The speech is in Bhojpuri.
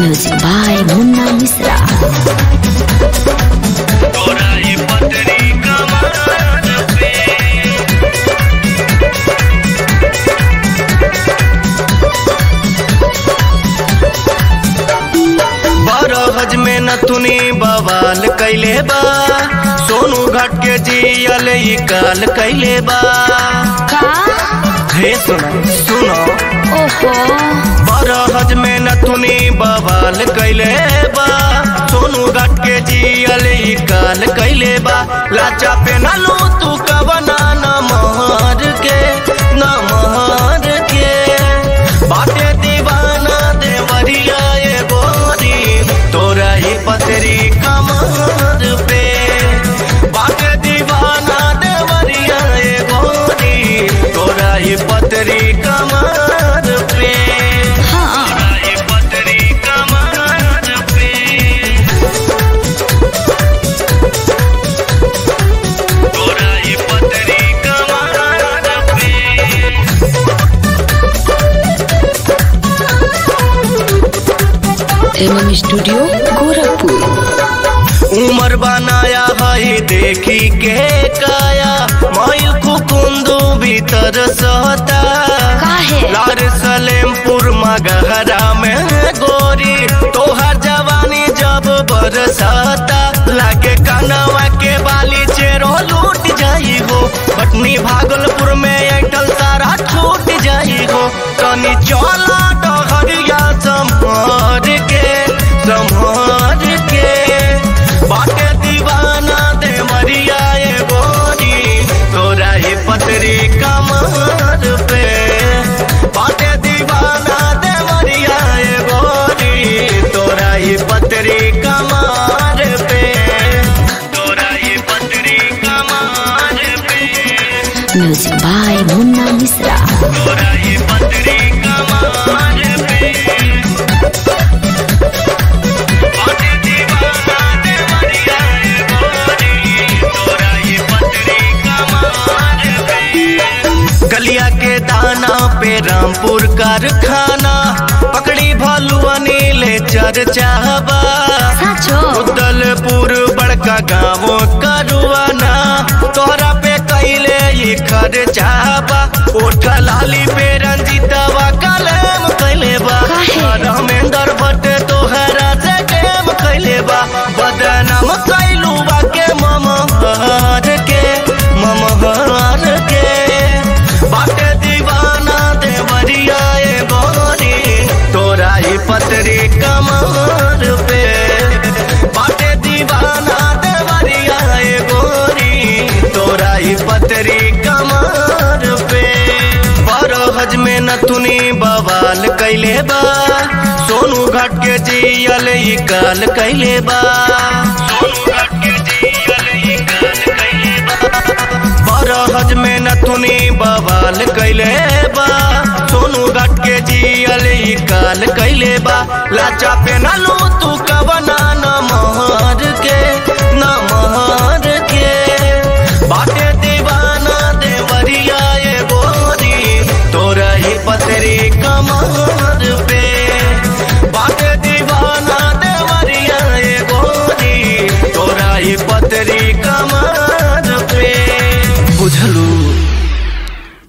Music by Munna Misra. तोरा ये पतरी कमान पे बरहज में नथुनी बवाल कैले बा सोनू घाट के जियल ई काल कैले बा का हे सुनो सुनो ओहो बरहज में नथुनी बवाल कैले बा सोनू घाट के जियल ई काल कैले बा लाचा पे नलू तू कवना न महर के न महर के बाटे दीवाना देवरिया ये गोरी तोरा ही पतरी कमर पे बाटे दीवाना देवरिया ये गोरी तोरा ही पतरी कमर पे हाँ तोरा ही पतरी कमर पे तोरा ही पतरी कमर पे एमएम स्टूडियो गोरखपुर उमर बनाया है देखी के काया माइल कुकुंदू भीतर सहता काहे? लार सलेमपुर मगहरा में गोरी तोहर जवानी जब बरसाता लागे कनवा के बाली चेरो लूट जाई हो पटनी भागलपुर में ऐठल सारा छूट जाई हो तनी चला डहरिया संभार के संभार के बाटे दीवाना दे मरिया ये गोरी तोरा ही पतरी कमर पे बाटे दीवाना दे मरिया ये गोरी तोरा ही पतरी कमर पे तोरा ही पतरी कमर पे म्यूजिक बाय मुन्ना मिश्रा तोरा ही पतरी कमर पे बाटे दीवाना दे मरिया ये गोरी तोरा ही पतरी कमर पे गलिया के दाना पे रामपुर कारखाना पकड़ी भालुआ नीले चर्चाबा साचो उदलपुर बड़का गाँव करुआना तोहरा पे कैले ये खर्चाबा ओठ लाली पे रंजीतवा कलम कैले बा काहे? रामेंद्र भट्ट तोहरा से गेम कैले बा बदनाम कैलू बा के ममहार के ममहार के बाटे दीवाना देवरिया ए गोरी तोरा ही पतरी कमर पे बाटे दीवाना देवरिया ए गोरी तोरा ही पतरी कमर पे बरहज में नथुनी बवाल कैले बा सोनू घाट के जियल ई काल कैले बा सोनू घाट के जियल ई काल कैले बा बरहज में नथुनी बवाल कैले बा सोनू घाट के जियल ई काल कैले बा लाचा पे नलू तू कवना न मोह